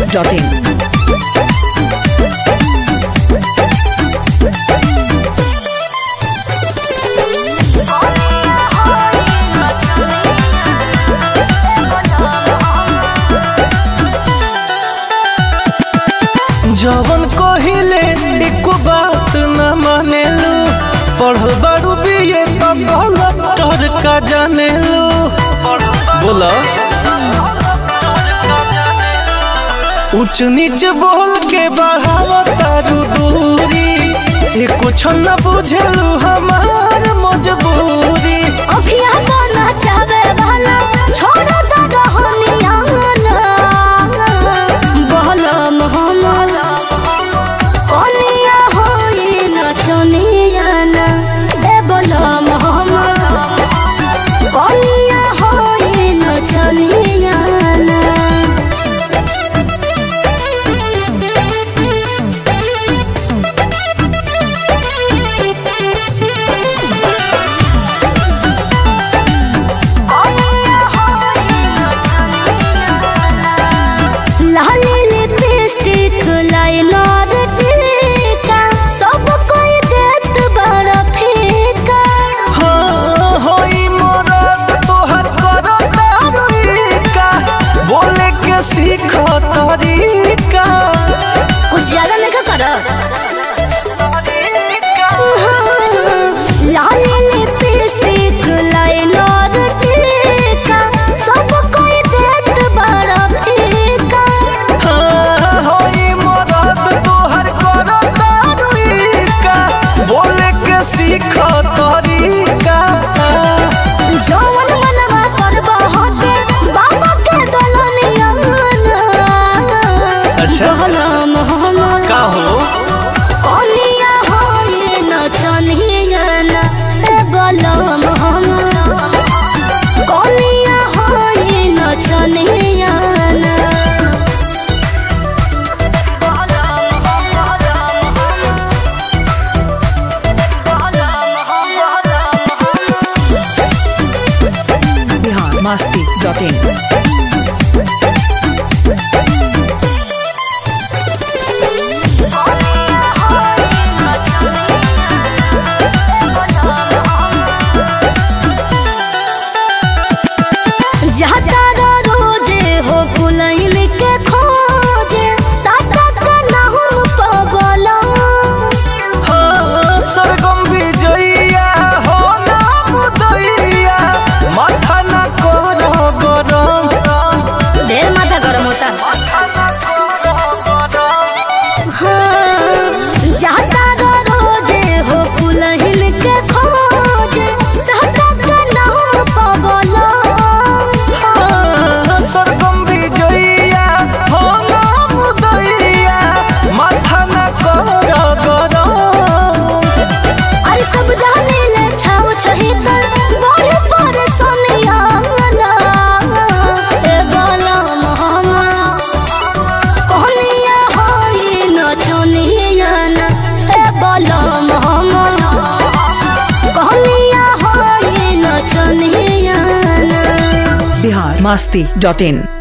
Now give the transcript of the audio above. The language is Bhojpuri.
biharmasti.in जवन कहिले एको बात न मानेलू पढ़ल बारू बीए तो गलत कर का जानेलू बोला ऊंच नीच बोल के बढ़ावा तारू दूरी ये कुछ न बुझेलू हमार मजबूरी अखिया बना चावे वाला छोड़ दा रहनिया बहलम हम कनिया होई नचनिया ना ए बलम हम कनिया होई नचनिया ना लाली लिपस्टिक लाइनर टीका सब कोई देत बड़ फीका हाँ होई मरद तोहर करो तारीका बोले के सीख तरीका कुछ ज्यादा नहीं कर लाली लिपस्टिक लाइनर टीका सब कोई देत बड़ फीका हाँ होई मरद तोहर करो तारीका बोले के सीख तरीका जवन मनवा करबा होते बाबा के दलनिया अच्छा। बहलम हम का हो कनिया होई नचनिया ना ए बलम हम कनिया होई नचनिया ना बहलम हम बहलम हम बहलम हम biharmasti.in जाता रोजे हो कुलैन के खोजे साता का नाहुम पबला हाँ सरगम विजया हो नाम दैया माथा न करो गरम ढेर माथा गरम होता माथा न करो गरम हाँ जाता रोजे हो कुलैन के खोजे साता का नाहुम पबला हाँ, सरगम विजया हो नाम दैया माथा न करो गरम आई सब जाने ले छाव छही तर बड़े बड़े सोनिया ना ए बलम हम कहनिया होई नचनिया ना ए बलम हम कहनिया होई नचनिया ना biharmasti.in